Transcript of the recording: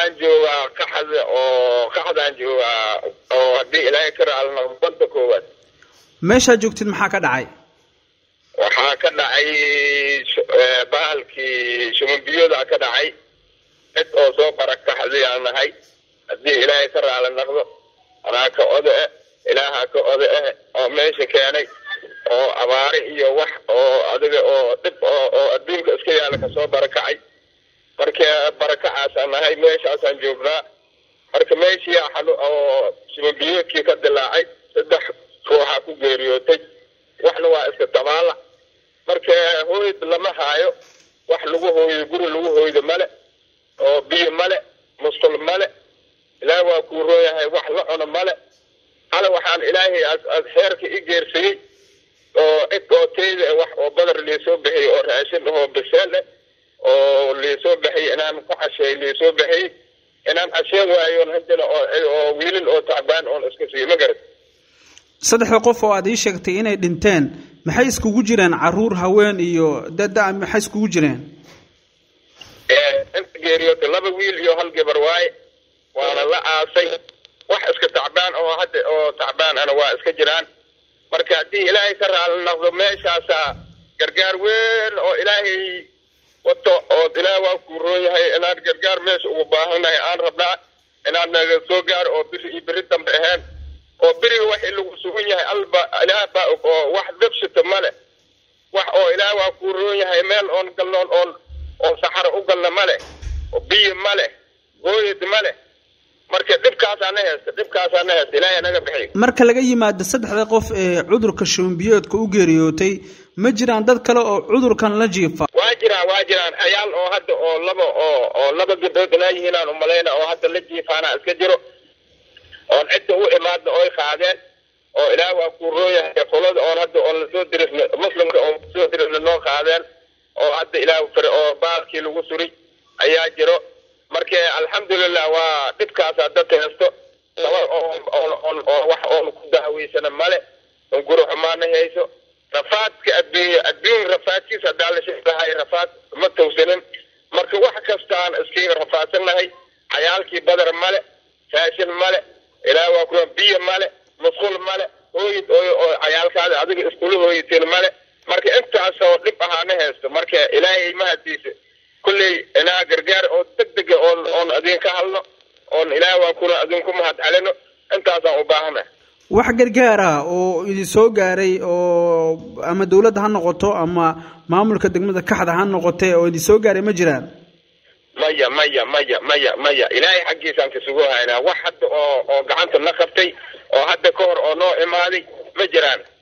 waxaan joogaa kaxda oo kaxdaan joogaa oo haddii ilaahay ka raalna banta koowaad meeshaad joogtid maxaa ka dhacay waxaa ka dhacay bahalkii shumanbiyooda ka dhacay cid oo soo barakaxday aan nahay haddii ilaahay ka raali naqdo anaa ka oda eh ilaaha ka oda eh oo meesha keenay oo abaare iyo wax oo adiga oo dhib oo oo adduunka iska yaala kasoo barakacay marka barakacaasaan nahay meeshaasaan joognaa marka meeshii xalu oo shumanbiyoodkii ka dilaacay saddex ruuxaa ku geeriyootay waxna waa iska dabaala marka hooyd lama haayo wax lagu hooyo guri lagu hooydo male oo biyo male musqul male ilaah waa kuu rooyahay wax la cuno male hala waxaan ilaahay xeerka i geersayey oo cid oo teyda wax oo badar liisoo bixiyey oo raashin ahoo biseel eh oo liisoo bixiyey inaan ku casheey liisoo bixiyey inaan casheen waayoon hadana oo wiilin oo tacbaan oon iska siiyo ma garat saddexda qof oo aad ii sheegtay inay dhinteen maxay iskugu jireen caruur haween iyo dada maxay iskugu jireen inta geeriyoota laba wiil iyo hal gabar waaye waana la aasay wax iska tacbaan oo hadda oo tacbaan ana waa iska jiraan marka haddii ilaahay ka raali naqdo meeshaasaa gargaar weyn oo ilaahay wato oo ilaah waa kuu roon yahay inaan gargaar meesha ugu baahannahay aan rabnaa inaan naga soo gaaro oo biri iyo beri dambe ahayn oo beriga waxii lagu sugan yahay alba ilaah baa og oo wax dabshita male wax oo ilaah waa kuu roon yahay meel oon galnoon oon oon saxaro u galna male oo biyo male gooyad male marka dhibkaasaa na heesta dhibkaasaa na heesta ilaahay naga bixiy marka laga yimaado saddexda qof ee cudurka shumbiyoodka u geeriyootay ma jiraan dad kale oo cudurkan la jiifa waa jiraan waa jiraan xayaal oo hadda oo laba oo oo laba gabdhood inaa yihiin aan umalayna oo hadda la jiifaana iska jiro oon cidda u imaadna oy qaadeen oo ilaah waa kuu rooyahay qolada oon hadda oon lasoo dirisna muslimka oon kusoo dirisna noo qaadeen oo hadda ilaah fare oo baalkii lagu suri ayaa jiro marka alxamdulilah waa dhibkaasaa dadka hesto laba oon oo wax oon ku daaweysana male oon guri xumaana hayso rafaadka adduunya adduun rafaadkiisa haddaa la sheegahay rafaad ma tawsanin marka wax kastaan iskaga rafaadsannahay xayaalkii badar male raashin male ilaah waa kuwa biyo male musqul male hooyid oo oo cayaalkaada adiga iskula hooyiteen male marka intaasoo dhib ahaana haysto marka ilaahay mahadiisa kulley inaa gargaar oo deg dega oon oon idinka hadlo oon ilaah waan kuna idinku mahad celino intaasaan u baahana wax gargaar ah oo idin soo gaaray oo ama dawladda ha noqoto ama maamulka degmada kaxda ha noqotee oo idin soo gaaray ma jiraan maya maya maya maya maya ilaahay xaggiisaan kasugu haynaa wax hadda oo oo gacanta na qabtay oo hadda ka hor oo noo imaaday ma jiraan